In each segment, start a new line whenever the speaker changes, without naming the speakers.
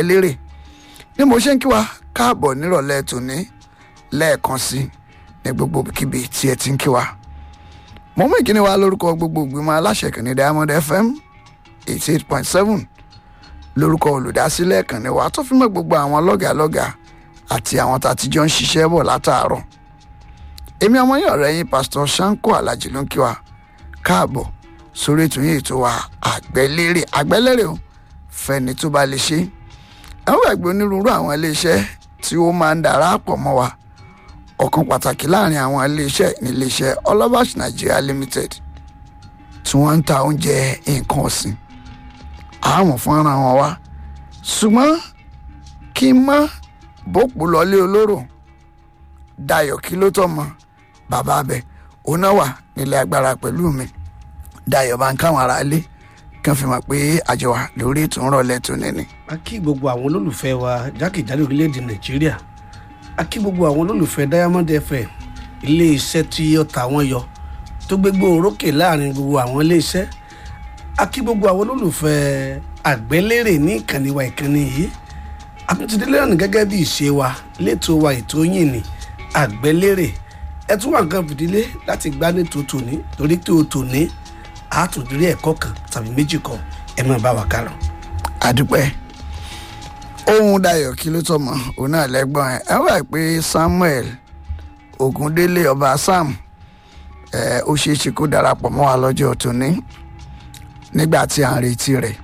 àgbẹ́lérè ní mo ṣe ń kí wa káàbọ̀ nírọ̀lẹ́ tòní lẹ́ẹ̀kan sí ní gbogbo kíbi tí ẹ ti ń kí wa mo mú ìkíni wa lórúkọ gbogbo ìgbìmọ̀ aláṣẹ ìkànnì Diamond FM eighty eight point seven lórúkọ olùdásílẹ̀ ìkànnì wa tó fi mọ́ gbogbo àwọn lọ́gàlọ́gà àti àwọn tá a ti jọ ń ṣiṣẹ́ bọ̀ látàárọ̀ èmi ọmọ yín ọ̀rẹ́ yín pásítọ̀ Ṣáńkó Alájì ló ń kí wa káàbọ̀ sórí ètò yín ètò wa àgbẹ́lérè àgbẹ́lérè o fẹ́ni tó bá lè ṣe àwọn ẹgbẹ́ onírúurú àwọn iléeṣẹ́ tí ó máa ń darapọ̀ mọ́ wa ọ̀kan pàtàkì láàrin àwọn iléeṣẹ́ níléeṣẹ́ Olabash Nigeria Limited tí wọ́n ń ta oúnjẹ nǹkan ọ̀sìn àmọ̀ fúnra wọn wá ṣùgbọ́n kí n má bòpò lọlé olóró Dayọ̀ kí ló tọ́ mọ́ bàbá abẹ òun náà wà nílé agbára pẹ̀lú mi Dayọ̀ bá ń káwọn ará ilé kàn fi mọ̀ pé àjọ wa lórí ètò ń rọ̀lẹ́ tó nìní.
a kí gbogbo àwọn olólùfẹ́ wa jákèjádò orílẹ̀-èdè nàìjíríà a kí gbogbo àwọn olólùfẹ́ Diamond FM ilé-iṣẹ́ tí ó ta wọ́n yọ tó gbégbó orókè láàrin gbogbo àwọn ilé-iṣẹ́ a kí gbogbo àwọn olólùfẹ́ àgbẹ́lérè ní ìkànnì wa ìkànnì yìí àtúntìdílé ọ̀nà gẹ́gẹ́ bí ìṣe wa létò wa ètò yìí ní àgbẹ́lérè ẹ tún wà nǹkan fìdílé láti gbá ní tòótọ́ ní torí tó tòní àtúndírí ẹ̀kọ́ kan tàbí méjì kan ẹ máa bá wa kálọ.
àdúpẹ́ ohun Dayọ̀ kí ló tọmọ òun náà lẹ́gbọ́n ẹ̀ ẹ wà pé Samuel Ogundele ọba Sam ẹ ó ṣeé ṣe kó darapọ̀ mọ́ wa lọ́jọ́ tòní nígbà tí à ń retí rẹ̀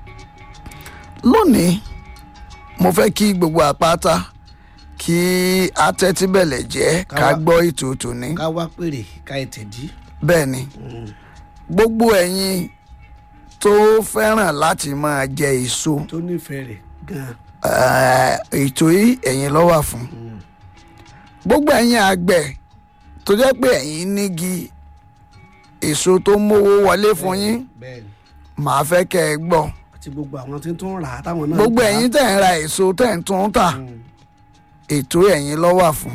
lónìí mo fẹ́ kí gbogbo àpáta kí atẹ́tí bẹ̀lẹ̀ jẹ́ ká
Ká wá-
gbọ́ ètò tòní
ká wá pèrè ká ètè dí.
bẹ́ẹ̀ ni gbogbo ẹ̀yin tó fẹ́ràn láti máa jẹ èso
tó nífẹ̀ẹ́ rẹ̀ gan-an.
Eh, ètò yìí ẹ̀yin ló wà fún gbogbo ẹ̀yin àgbẹ̀ tó jẹ́ pé ẹ̀yin nígi èso tó mówó wọlé fún yín
bẹ́ẹ̀ ni
màá fẹ́ kẹ́ ẹ gbọ́
àti gbogbo àwọn tí tó ń rà á táwọn náà. ń
gbogbo
tà á.
ẹ̀yin tẹ̀ ń ra èso tẹ̀ ń tún tà
Mm.
ètò ẹ̀yin ló wà fún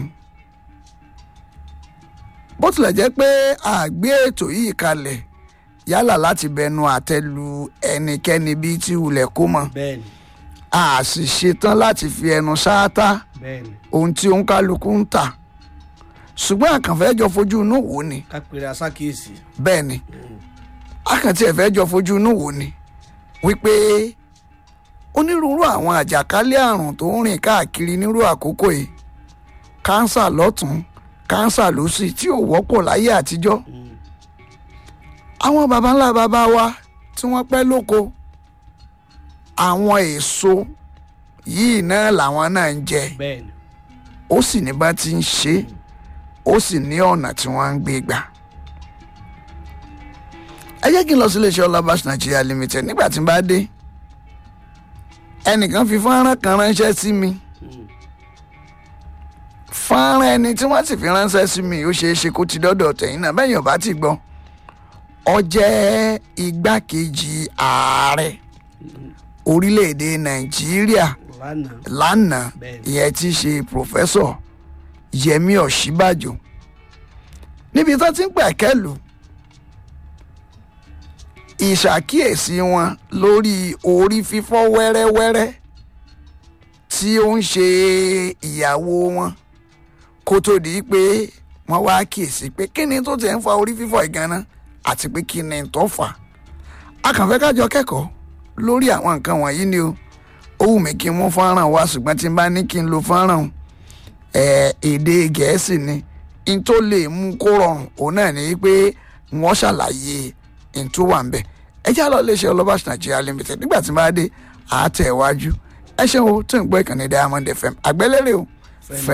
bó tilẹ̀ jẹ́ pé a gbé ètò yìí kalẹ̀ yálà láti bẹnu àtẹ́ lu ẹnikẹ́ni bíi tí wulẹ̀ kó mọ̀
bẹ́ẹ̀ ni
a sì ṣetán láti fi ẹnu ṣáátá
bẹ́ẹ̀ ni
ohun tí òun kálukú ń tà ṣùgbọ́n àkànfẹ́ jọ fojú inú wò ni
ká pèrè aṣákìyèsí.
bẹ́ẹ̀ ni àkàntì ẹ̀fẹ́ jọ fojú inú wò ni wípé onírúurú àwọn àjàkálẹ̀ àrùn tó ń rìn káàkiri nírú àkókò yìí kánsà lọ́tún kánsà lósì tí ò wọ́pọ̀ láyé àtijọ́ àwọn baba ńlá baba wa tí wọ́n pẹ́ lóko àwọn èso yìí náà làwọn náà ń jẹ
bẹ́ẹ̀ ni
ó sì ní bá ti ń ṣe é, ó sì ní ọ̀nà tí wọ́n ń gbé gbà. ẹ jẹ́ kí n lọ sí iléeṣẹ́ Olabash Nigeria Limited nígbà tí n bá dé ẹnìkan fi fọ́nrán kan ránṣẹ́ sí mi fọ́nrán ẹni tí wọ́n sì fi ránṣẹ́ sí mi ó ṣeé ṣe kó ti dọ́dọ̀ tẹ̀yìn náà bẹ́ẹ̀ yóò bá ti gbọ́ ó jẹ́ igbákejì ààrẹ orílẹ̀-èdè Nàìjíríà
lánàá
lánàá
Bẹ́ẹ̀ni.
ìyẹn tí í ṣe pòfẹ́sọ̀ Yẹmí Ọ̀ṣíbàjò níbi tó ti ń pẹ̀kẹ́lù ìṣàkíyèsí wọn lórí orí fífọ́ wẹ́rẹ́wẹ́rẹ́ tí ó ń ṣe ìyàwó wọn kó tó di pé wọ́n wá kíyèsí pé kí ni tó ti ń fa orí fífọ́ ìganá àti pé kí ni tó fà á kàn fẹ́ kájọ kẹ́kọ̀ọ́ lórí àwọn nǹkan wọ̀nyí ni o ó wù mí kí n mú fọ́nrán wá ṣùgbọ́n tí n bá ní kí n lo fọ́nrán ẹ̀ èdè gẹ̀ẹ́sì ni n tó lè mú kó rọrùn òun náà ni pé wọ́n ṣàlàyé n tó wà ń bẹ̀ ẹ já lọ iléeṣẹ́ Olabash Nigeria Limited nígbà tí n bá dé àátẹ̀ iwájú ẹ ṣeun o tó ń gbọ́ ìkànnì Diamond FM àgbẹ́lẹ́rẹ́ o